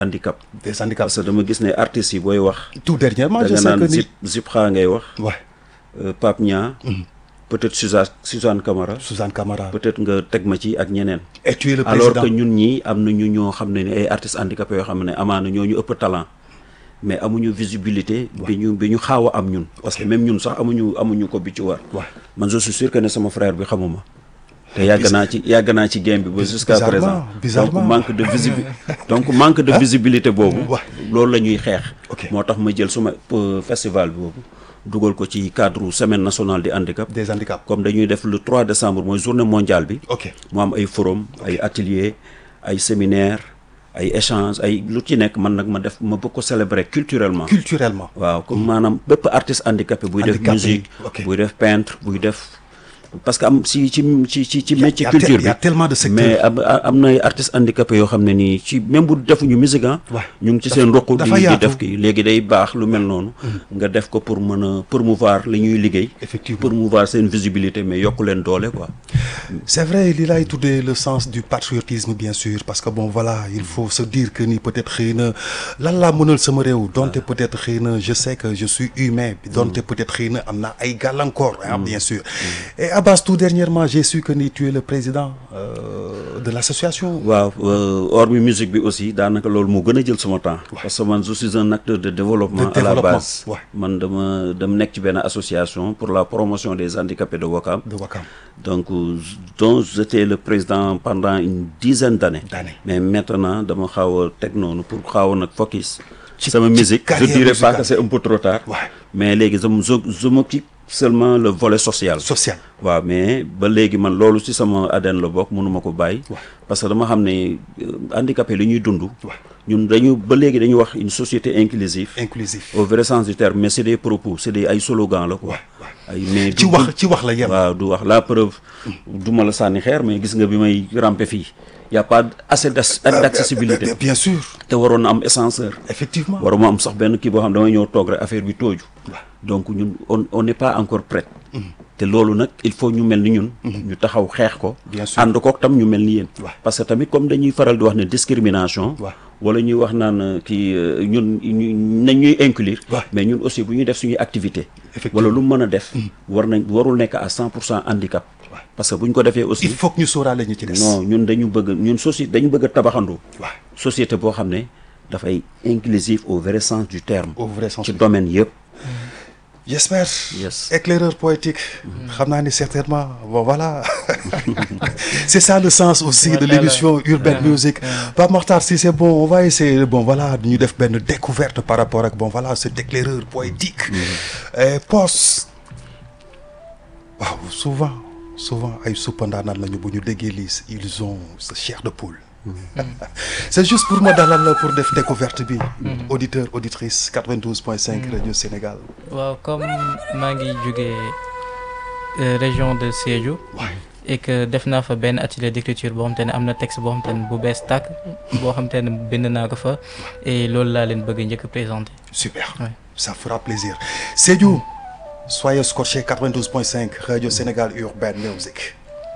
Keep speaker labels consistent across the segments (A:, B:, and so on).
A: handicap
B: des handicaps.
A: parce que dama gis ne artistes yi booy wax
B: tout dernièrement
A: da
B: je
A: nga
B: sais que
A: naan
B: ni
A: zip zipra ngay wax
B: ouais
A: euh, Pape Nia peut-être Suzanne Suzanne Camara
B: Suzanne Camara
A: peut-être nga teg ma ci ak ñeneen
B: et tu es le
A: alors
B: président
A: que ñun ñii am na ñu ñoo xam ne ni ay artistes handicapés yoo xam ne amaana ñoo ñu ëpp talent mais amuñu visibilité bi ñu bi ñu xaaw a am ñun parce que même ñun sax amuñu amuñu ko bi ci war
B: Ouais.
A: man je suis sûr que ne sama frère bi xamuma te yàgg naa ci yàgg naa ci game bi ba jusqu'à
B: bizarrement,
A: présent
B: bizarrement.
A: donc manque de visibilité donc manque de visibilité boobu
B: Ouais.
A: loolu la ñuy xeex
B: Ok.
A: moo tax ma jël suma euh, festival boobu dugal ko ci cadre semaine nationale du handicap
B: des handicaps
A: comme dañuy def le 3 décembre mooy journée mondiale bi
B: ok
A: mu am ay forum ay atelier ay séminaire ay échange ay lu ci nekk man nag ma def ma bëgg ko célébrer culturellement
B: culturellement
A: waaw comme maanaam bépp artiste handicapé buy def
B: Handicapé,
A: musique
B: ok.
A: buy def peintre buy def parce que am si ci ci ci ci
B: Y a-
A: métier
B: y a tel-
A: culture
B: y a
A: bi
B: tellement de secteurs.
A: mais am am na ay artistes handicapés yoo xam ne nii ci même bu defuñu musique ah
B: Ouais.
A: ñu ngi ci
B: Dafa-
A: seen roq
B: dafa
A: di di
B: yaatu.
A: def kii léegi day baax lu mel noonu nga def ko pour mën a promouvoir li ñuy liggéey
B: Effectivement.
A: promouvoir seen visibilité mais yokku leen doole quoi
B: c'est vrai li lay tuddee le sens du patriotisme bien sûr parce que bon voilà il faut se dire que ni peut-être xëy na lan laa mënal sama réew donte peut-être xëy na je sais que je suis humain donte peut-être xëy na am na ay gàllankoor ah bien sûr et Abbas tout dernièrement j'ai su que ni tu es le président euh, de l'association
A: waaw euh, hormis musique bi aussi daanaka loolu moo gën a jël sama temps parce que man je suis un acteur de développement
B: De
A: à la
B: développement,
A: base
B: ouais.
A: man dama dama nekk ci benn association pour la promotion des handicapés de Ouakam
B: de Wakam
A: donc euh, dont j'étais le président pendant une dizaine d'années
B: D'années.
A: mais maintenant dama xaw a teg noonu pour xaw a nag focus
B: Ci-
A: sama
B: ci
A: musique je
B: carrière
A: dirais pas
B: musicale.
A: que c'est un peu trop tard
B: Ouais.
A: mais léegi je m- je je m'occupe seulement le volet social
B: social
A: waaw mais ba léegi man loolu ci sama ADN la bokk mënuma ko bàyyi
B: Ouais.
A: parce que dama xam ne euh, handicapé li ñuy dund
B: Ouais.
A: ñun dañu ba léegi dañuy wax une société inclusive
B: inclusif
A: au vrai sens du terme mais c'est des propos c'est des ay slogans la quoi ay mais
B: ci
A: du-
B: wax ci wax la yem
A: waaw du wax la preuve du ma la sànni xeer mais gis nga bi may rampe fii y a pas assez d'ac- d'accessibilité
B: bien, bien sûr
A: te waroon na am ascenseur
B: effectivement
A: waruma am sax benn kii boo xam damay ñëw toog rek affaire bi tooju donc ñun on on n'est pas encore prêt te loolu nag il faut ñu mel ni ñun ñu taxaw xeex ko
B: Bien sûr.
A: ànd kook tam ñu mel ni yéen
B: Ouais.
A: parce que tamit comme dañuy faral di wax ne discrimination
B: Ouais.
A: wala ñuy wax naan euh, kii euh, ñun ñu nañ ñuy inclure
B: Ouais.
A: mais ñun aussi bu ñuy def suñuy activité
B: Effectivement.
A: wala lu mu mën a def war nañ warul nekk à cent pour cent handicap parce que bu ñu ko defee aussi
B: il faut que ñu sóoraale ñu ci des
A: non ñun dañu bëgg ñun société dañu bëgg a tabaxandoo
B: waaw
A: société boo xam ne dafay inclusif au vrai sens du terme
B: au vrai sens
A: ci
B: du
A: domaine yëpp
B: j'espère
A: Yes.
B: éclaireur poétique xam naa ni certainement bon voilà c'est ça le sens aussi de
C: Voilà.
B: l'émission Urban Music Pape Makhtar si c'est bon on va essayer bon voilà ñu def benn découverte par rapport ak bon voilà cet éclaireur poétique et pos waaw souvent souvent ay suppandaanaan lañu bu ñu déggee lii ils ont ce chair de poule c'est juste pour ma dalal la pour def découverte bi auditeur auditrice 92.5 Radio Sénégal
C: waaw comme maa ngi jógee euh, région de Sédhiou
B: waay
C: et que def naa fa benn atelier d'écriture boo xam te ne am na texte boo xam te ne bu bees tàkk boo xam te ne bind naa ko fa et loolu laa leen bëgg a njëkk a présenter
B: Super.
C: Ouais.
B: Ça fera plaisir. Sédhiou, soyez scotché 92.5 Radio Sénégal Urban Music.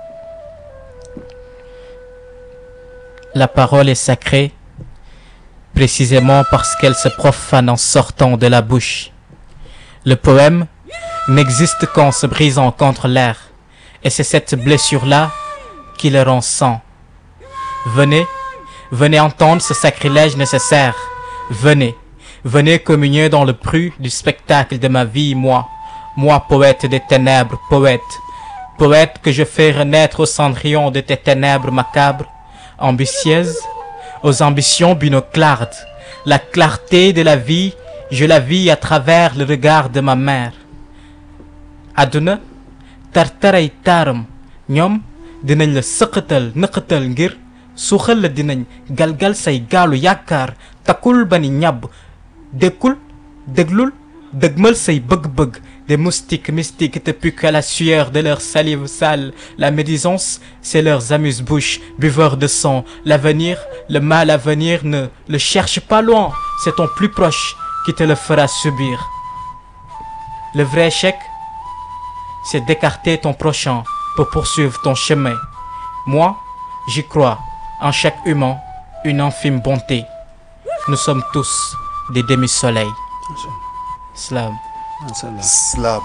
C: La parole est sacrée précisément parce qu'elle se profane en sortant de la bouche. Le poème n'existe qu'en se brisant contre l'air et c'est cette blessure-là qui le rend sang. Venez, venez entendre ce sacrilège nécessaire. Venez, venez communier dans le bruit du spectacle de ma vie, moi, moi poète des ténèbres, poète, poète que je fais renaître au cendrillon de tes ténèbres macabres, ambitieuse, aux ambitions binoclardes. La clarté de la vie, je la vis à travers le regard de ma mère. àdduna tartaray taaram ñoom dinañ la sëqatal nëqatal ngir suuxal la dinañ galgal say gaalu yaakaar takkul ba ni ñàbb dékkul déglul dëgmal say bëgg-bëgg des moustiques mystiques te puent à la sueur de leur salive sale la médisance c'est leurs amuse-bouches buveurs de sang l'avenir le mal à venir ne le cherche pas loin c'est ton plus proche qui te le fera subir le vrai échec c'est d'écarter ton prochain pour poursuivre ton chemin. Moi, j'y crois en chaque humain une infime bonté. nous sommes tous des demi-soleils. Slam.
B: Slam.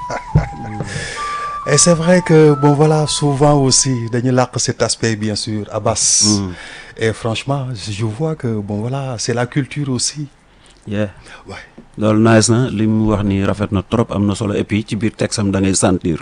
B: Et c'est vrai que, bon voilà, souvent aussi, dañuy làq cet aspect, bien sûr, Abbas.
A: Mm.
B: Et franchement, je vois que, bon voilà, c'est la culture aussi.
A: yeah
B: Ouais.
A: loolu nice na li mu wax ni rafet na trop am na solo et puis ci biir texte am da ngay sentir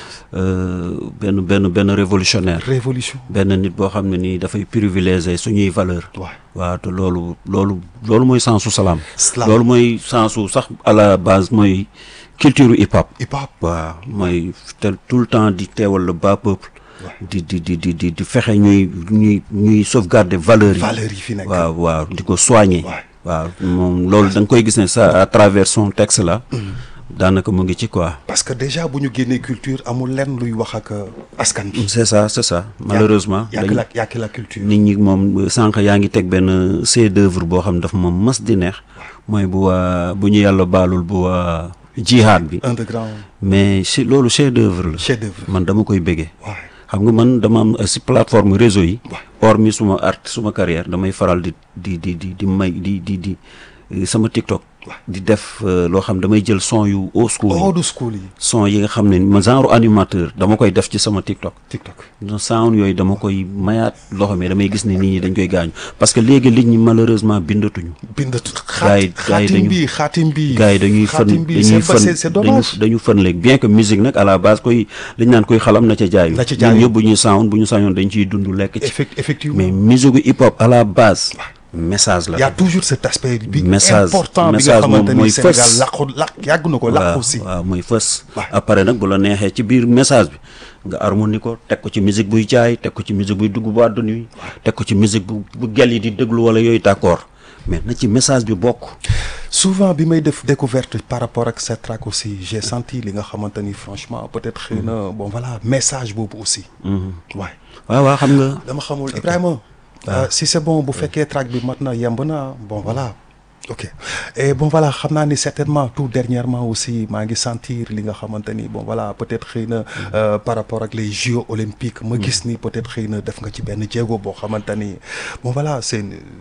A: euh, benn benn benn révolutionnaire
B: Révolution.
A: benn nit boo xam ne nii dafay privilégier suñuy valeur
B: Ouais.
A: waaw te loolu loolu loolu mooy sensu salaam
B: Slam.
A: loolu mooy sensu sax à la base mooy culture hip hop
B: Hip hop.
A: waaw mooy te tout le temps di teewal le bas peuple
B: Ouais.
A: di di di di di di fexe ñuy ñuy ñuy sauvegarder valeurs yi
B: Valeurs yi fi nekk.
A: waaw waaw di ko soigner
B: Ouais.
A: waaw moom loolu da nga koy gis ne ça à travers son texte là daanaka mu ngi ci quoi
B: Parce que déjà, bu ñu génnee culture, amul lenn luy wax ak euh, askan bi.
A: c'est ça c'est ça malheureusement
B: y a que
A: dañ-
B: la y a que la culture.
A: nit ñi moom sànq yaa ngi teg benn chef d'œuvre boo xam ne dafa ma mas di neex mooy bu waa bu ñu yàlla baalul bu waa jihaad bi
B: Underground.
A: mais si loolu chef d'œuvre la
B: Chef d'œuvre.
A: man dama koy bëggee
B: Ouais.
A: xam nga man dama am euh, si plateforme réseau yi
B: Ouais.
A: hormis suma art suma carrière damay faral di di di di di may di di di euh, sama TikTok
B: Ouais.
A: di def euh, loo xam damay jël son yu old school yi
B: Old school yi.
A: son yi nga xam ne ma genre animateur dama koy def ci sama TikTok
B: TikTok.
A: no sound yooyu dama koy mayaat loxo mais damay gis ne nit ñi dañ koy gaañu parce que léegi nit ñi malheureusement bindatuñu
B: bindatu
A: Gars yi-
B: xaati
A: gars yi
B: xaatim
A: dañu-
B: bi xaatim bi.
A: gars yi dañuy fën
B: xaatim bi
A: dañuy
B: c'est pas- c'est
A: fën
B: c'est
A: dañu
B: dommage.
A: dañu fën léegi bien que musique nag à la base koy dañ naan koy xalam na ca jaayu
B: Na ca jaayu.
A: ñun ñëpp bu ñuy sound bu ñu sañoon dañ ciy dund lekk ci
B: Effect- effectivement.
A: mais musique hip hop à la base message la
B: il y a toujours cet aspect bi
A: Message-
B: important bi nga
A: message moom
B: xamante ni
A: mooy
B: Sénégal
A: fës.
B: làqu làq yàgg na ko
A: waaw
B: làq aussi.
A: waaw mooy fës
B: Ouais.
A: après nag bu la neexee ci biir message bi nga harmonie ko teg ko ci musique buy jaay teg ko ci musique buy dugg boîte de nuit teg ko ci musique bu bu gel yi di déglu wala yooyu d'accord mais na ci message bi bokk
B: souvent bi may def découverte par rapport ak cette track aussi j'ai senti li nga xamante ni franchement peut-être xëy na bon voilà message boobu aussi. waay
A: waaw waaw xam nga
B: dama xamul Ibrahima. euh, si c'est bon bu fekkee track bi mat na yemb na bon voilà. ok et bon voilà xam naa ni certainement tout dernièrement aussi maa ngi sentir li nga xamante ni bon voilà peut-être xëy na euh, par rapport ak les Jeux olympiques ma gis ni peut-être xëy na def nga ci benn jéego boo xamante ni bon voilà c'est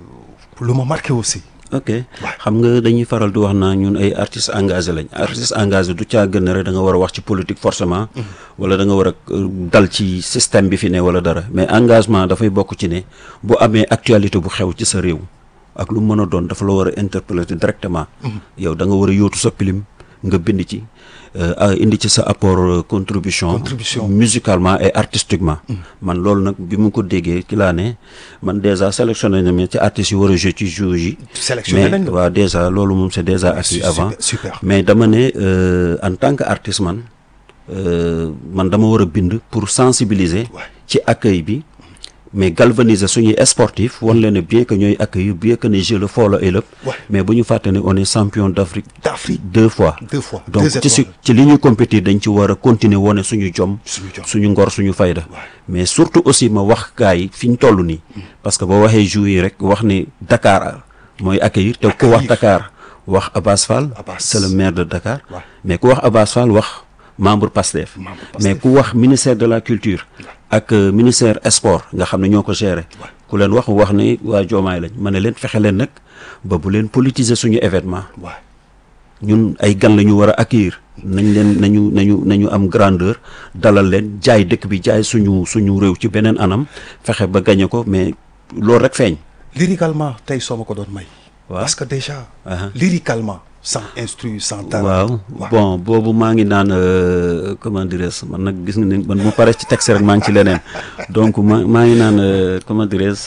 B: lu ma marqué aussi.
A: ok xam nga dañuy faral di wax naa ñun ay artistes engagés lañ artiste engagé du caa gën rek da nga war a wax ci politique forcément wala da nga war a euh, dal ci système bi fi ne wala dara mais engagement dafay bokk ci ne bu amee actualité bu xew ci sa réew ak lu mën a doon dafa la war a interpeller directement yow da nga war a yóotu sa pilim nga bind ci euh, a- indi ci sa apport euh, contribution
B: Contribution.
A: musicalement et artistiquement man loolu nag bi mu ko déggee ci laa ne man déjà sélectionné na ma ci artistes yi war a jouer ci jeux yi
B: Sélectionné nañ
A: mais
B: la.
A: waaw déjà loolu moom c'est déjà acquis
B: super,
A: avant
B: super.
A: mais dama ne euh, en tant que artiste man euh, man dama war a bind pour sensibiliser
B: Ouais.
A: ci accueil bi mais galvaniser suñuy sportif wan leen ne bien que ñooy accueillir bien que ne jeu le foo la ëllëg
B: Ouais.
A: mais bu ñu fàtte ne on est champion d'Afrique
B: D'Afrique.
A: deux fois
B: Deux fois.
A: donc
B: Deux
A: ci si
B: étoiles.
A: ci li ñuy compétir dañ ci war a continuer wane suñu jom
B: Suñu jom.
A: suñu ngor suñu fayda
B: Ouais.
A: mais surtout aussi ma wax gars yi fi ñu toll nii parce que boo waxee joueurs yi rek wax ni Dakar mooy accueillir te ku wax
B: Accueillir.
A: Dakar wax Abbas Fall
B: Abbas.
A: c'est le maire de Dakar
B: Ouais.
A: mais ku wax Abbas Fall wax membre PASTEF
B: Membre PASTEF.
A: mais ku wax ministère de la culture ak euh, ministère sport nga xam ne ñoo ko gérer ku leen wax wax ni waa Joomaay lañ ma ne leen fexe leen nag ba bu leen politiser suñu événement
B: waay
A: ñun ay gan la ñu war a accueillir nañ leen nañu nañu nañu am grandeur dalal leen jaay dëkk bi jaay suñu suñu réew ci beneen anam fexe ba gañe ko mais loolu rek feeñ
B: lyricalement tey soo ma ko doon may.
A: Waaw.
B: parce que déjà.
A: Aha.
B: lyricalement sans instru sans dara.
A: waaw bon boobu maa ngi naan euh, comment dirais-je man nag gis nga ni man mu pare ci texte rek maa ngi ci leneen donc ma maa ngi naan euh, comment dirais-je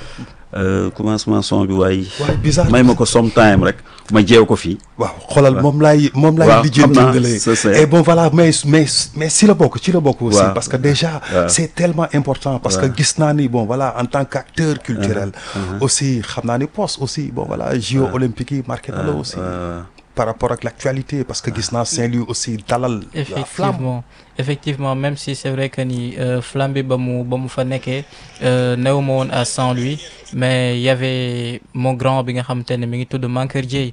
A: euh, commencement son bi waaye
B: waaye bizarre.
A: may ma ko sometime rek ma jeew ko fii
B: waaw xoolal moom laay moom laay
A: Waaw,
B: lijjanti
A: xam naa,
B: nga lay
A: c'est ça.
B: et bon voilà mais mais mais si la bokk ci la bokk aussi
A: Waaw.
B: parce que déjà
A: Waaw.
B: c'est tellement important parce que
A: Waaw.
B: gis naa ni bon voilà en tant qu'acteur culturel aussi xam naa ni poste aussi bon voilà JO olympiques yi marqué na la aussi
A: euh,
B: par rapport ak l'actualité parce que gis naa Saint-Louis aussi dalal la flamme
C: effectivement effectivement même si c'est vrai que ni euh, flamme bi ba mu ba mu fa nekkee euh, néew ma woon à Saint-Louis mais il y avait mon grand bi nga xamante ne mi ngi tudd Mankeur Dieye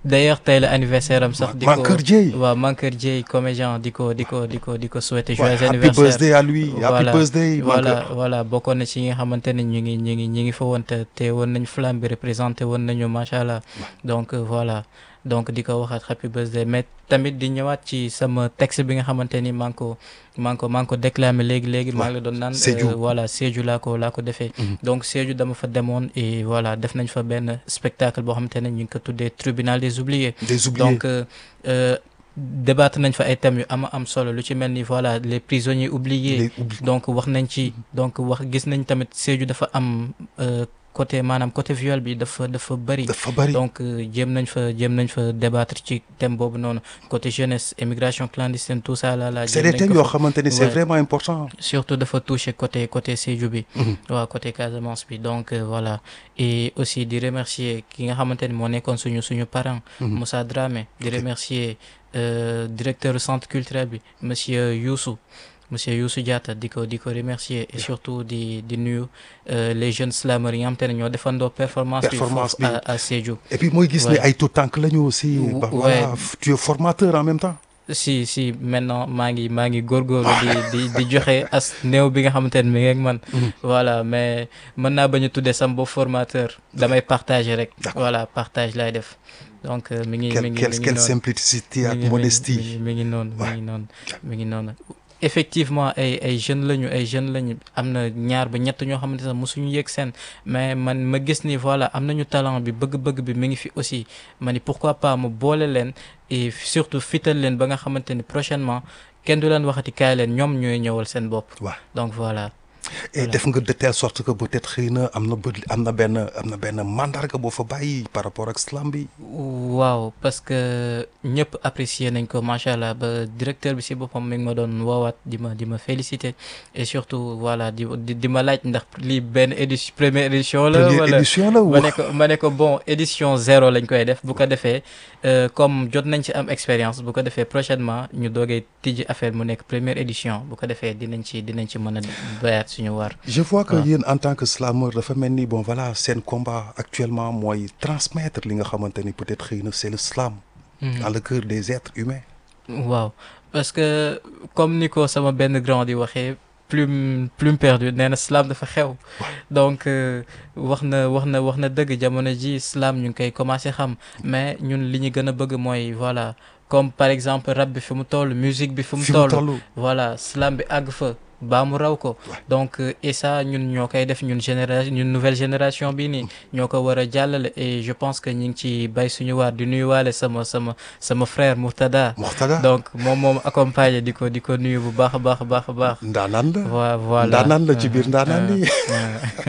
C: d'ailleurs tey la anniversaire am sax. di ko
B: Mankeur Dieye.
C: waaw Mankeur Dieye comédien di ko di ko di ko di ko souhaiter
B: Ouais,
C: joyeux
B: happy
C: anniversaire.
B: birthday à lui happy
C: Voilà,
B: birthday
C: voilà
B: Mankeur.
C: voilà bokkoon na ci ñi nga xamante ne ñu ngi ñu ngi ñu ngi fa woon te te woon nañ flamme bi représenté woon nañu macha allah donc euh, voilà donc di ko waxaat happy birthday mais tamit di ñëwaat ci sama texte bi nga xamante ni maa ngi ko maa ngi ko maa ngi ko déclamé léegi léegi maa ngi la doon naan
B: Sédhiou.
C: euh, voilà Sédhiou laa ko laa ko defee donc Sédhiou dama fa demoon et voilà def nañ fa benn spectacle boo xamante ne ñu ngi ko tuddee tribunal des oubliés
B: des oubliés
C: donc euh, euh, débattre nañ fa ay thèmes yu ama am solo lu ci mel ni voilà les prisonniers oubliés
B: les oubli
C: donc wax nañ ci donc wax gis nañ tamit Sédhiou dafa am euh, côté maanaam côté viol bi dafa dafa bëri
B: dafa bari
C: donc euh, jéem nañ fa jéem nañ fa débattre ci thème boobu noonu côté jeunesse immigration clandestine tout ça là là
B: c'est
C: jéem
B: des
C: nañ
B: thèmes
C: ko
B: yoo
C: fa-
B: xamante ni c'est
C: Ouais.
B: vraiment important
C: surtout dafa toucher côté côté Sédhiou bi
B: Mhm.
C: waaw côté Casamance bi donc euh, voilà et aussi di remercier ki nga xamante ni moo nekkoon suñu suñu parent
B: Mhm.
C: Moussa Dramé di remercier euh, directeur du centre culturel bi monsieur Youssou monsieur Youssou Diatta di ko di ko remercier et surtout di di nuyu euh, les jeunes slameurs yi nga xamante ne ñoo defandoo performance bi
B: Performance
C: foofu
B: bi.
C: à à Sédhiou
B: et puis mooy gis ne
C: Ouais.
B: ay tout tànk la ñu aussi
C: Ou-
B: bah,
C: ouais.
B: voilà tu es formateur en même temps
C: si si maintenant maa ngi maa ngi góorgóorlu di di di joxe as néew bi nga xamante ne mi ngi ak man. voilà mais mën naa bañ a tuddee sama bopp formateur damay partager rek.
B: D'accord.
C: voilà partage laay def donc euh, mi ngi mi
B: quelle
C: ngi
B: quelle
C: mi ngi
B: quelle
C: noonu.
B: simplicité
C: mi
B: ak
C: ngi- mi ngi-
B: modestie
C: mi ngi mi ngi noonu mi
B: Ouais.
C: ngi noonu mi ngi noonu effectivement ay ay jeunes lañu ay jeunes lañu am na ñaar ba ñett ñoo xamante ne mosuñu yëg seen mais man ma gis ni voilà am nañu talent bi bëgg-bëgg bi mi ngi fi aussi ma ni pourquoi pas ma boole leen et surtout fital leen ba nga xamante ni prochainement kenn du leen waxati kaay leen ñoom ñooy ñëwal seen bopp
B: waaw
C: donc voilà
B: et
C: Voilà.
B: def nga de telle sorte que peut-être xëy na am na bët am na benn am na benn mandarga boo fa bàyyi par rapport ak slam bi
C: waaw parce que ñëpp apprécier nañ ko macha allah ba directeur bi si boppam mi ngi ma doon woowaat di ma di ma féliciter et surtout voilà di di, di ma laaj ndax lii benn édition première édition la
B: première
C: wala
B: édition la
C: ma
B: wa
C: ne ko ma ne ko bon édition zéro lañ koy def bu ko defee euh, comme jot nañ ci am expérience bu ko defee prochainement ñu doogee tijji affaire mu nekk première édition bu ko defee dinañ ci dinañ ci mën a bayaat suñu war
B: je vois que
C: waaw.
B: yéen en tant que slameur dafa mel ni bon voilà seen combat actuellement mooy transmettre li nga xamante ni peut-être xëy na c'est le slam
C: Mhm.
B: dans le cœur des êtres humains
C: waaw parce que comme ni ko sama benn grand di waxee plume plume perdue nee na slam dafa xew donc euh, wax na wax na wax na dëgg jamono ji slam ñu ngi koy commencé xam mais ñun li ñu gën a bëgg mooy voilà comme par exemple rap bi fi mu toll musique bi fi mu
B: fi mu
C: toll
B: toll
C: voilà slam bi àgg fa baa mu raw ko donc euh, et ça ñun ñoo koy def ñun génération ñun nouvelle génération bi nii ñoo ko war a jàllale et je pense que ñu ngi ci bay suñu waar di nuyuwaale sama sama sama frère Murtada
B: Moxtada
C: donc moom moom accompagné di ko di ko nuyu bu baax a baax a baax a baax.
B: ndaanaan la
C: wa voilà
B: ndaanaan la ci biir ndaanaan
C: Euh,
B: yi
C: euh,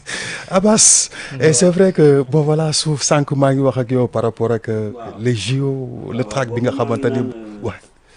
B: Abbas et c'est vrai que bon voilà suuf sànq maa ngi wax ak yow par rapport ak euh, les JO le track bi nga xamante ni ouais.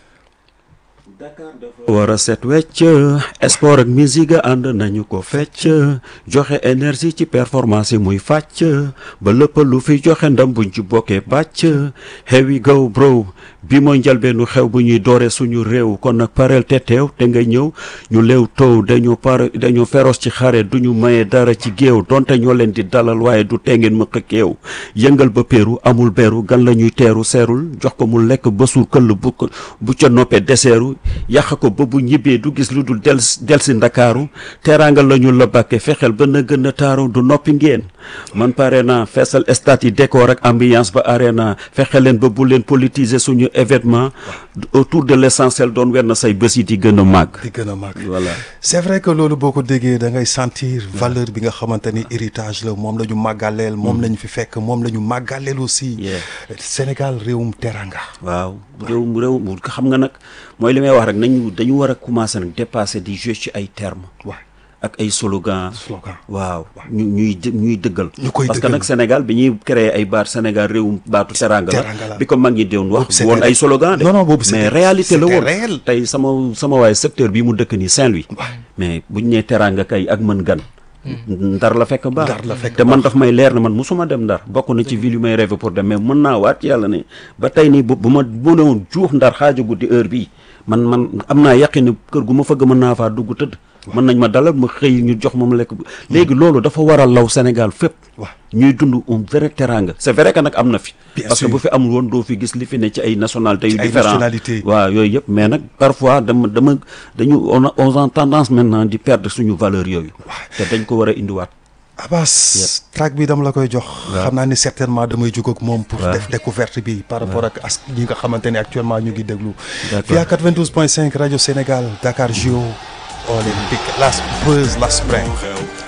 A: war a set wecc sport ak musique ànd nañu ko fecc joxe énergie ci performance yi muy fàcc ba lépp lu fi joxe ndam buñ ci bokkee bàcc here we go bro bi mooy njalbeenu xew bu ñuy doore suñu réew kon nag pareel te teew te nga ñëw ñu leew tow dañu pare dañu féroce ci xare duñu maye dara ci géew donte ñoo leen di dalal waaye du tee ngeen mëq kéew yëngal ba péeru amul beru gan la ñuy teeru seerul jox ko mu lekk ba suur këll bu ko bu ca noppee deseeru yàq ko ba bu ñibbee du gis lu dul del del si ndakaaru teraanga la ñu la bàkke fexeel ba na gën a taaru du noppi ngeen man pare naa feesal stade yi décor ak ambiance ba arena fexe leen ba bu leen politiser suñu événement autour de l'essentiel doon wenn say bés yi di gën a màgg
B: di gën a mag
A: voilà
B: c'est vrai que loolu boo ko déggee da ngay sentir valeur bi nga xamante ni héritage la moom la ñu màggaleel moom la ñu fi fekk moom la ñu màggaleel aussi
A: Yeah.
B: Sénégal réewum teranga
A: waaw réew réew mu xam nga nag mooy li may wax rek nañu dañu war a commencer nag dépasser di jouer ci ay termes
B: waaw
A: ak ay slogan
B: slogan
A: waaw ñu ñuy dë- ñuy dëggal
B: ñu koy
A: parce que
B: dëggal.
A: nag Sénégal bi ñuy créer ay baat Sénégal réewum baatu teranga
B: Teranga la.
A: la bi ko mag ñi doon
B: Boobu
A: wax
B: c'était-
A: woon ay slogan de
B: Non, non, boobu c'était-
A: mais réalité la
B: c'était
A: woon
B: réel.
A: tey sama sama waaye secteur bi mu dëkk nii Saint-Louis mais buñ nee teranga kay ak mën gan ndar la fekk baax
B: Ndar la fekk
A: te man daf may leer ne man musuma dem ndar bokk na ci ville yu may rêvé pour dem mais mën naa waat yàlla ne ba tey nii bu bu ma bu ne woon juux ndar xaaja guddi heure bii man man am naa yaqin ne kër gu ma fëgg mën naa faa dugg tëdd mën nañ ma dalal ma xëy ñu jox moom lekk léegi loolu dafa war a law Sénégal fépp
B: waaw
A: ñuy dund un vrai teranga c'est vrai que nag am na fi
B: Bien
A: parce que
B: sûr.
A: bu fi amul woon doo fi gis li fi ne ci ay nationalités yu
B: Ci ay
A: différents
B: nationalités.
A: waaw yooyu yëpp mais nag parfois dama dama dañu on a on a tendance maintenant di perdre suñu valeur yooyu te dañ ko war a indiwaat
B: Abbas track bi dama la koy jox xam naa ni certainement damay jóg ak moom pour
A: waaw.
B: def découverte bi par rapport ak as ñi nga xamante ne actuellement ñu ngi déglu
A: D'accord.
B: fii à 92.5 rajo Sénégal Dakar JO Olympique Las Buzz Las Spring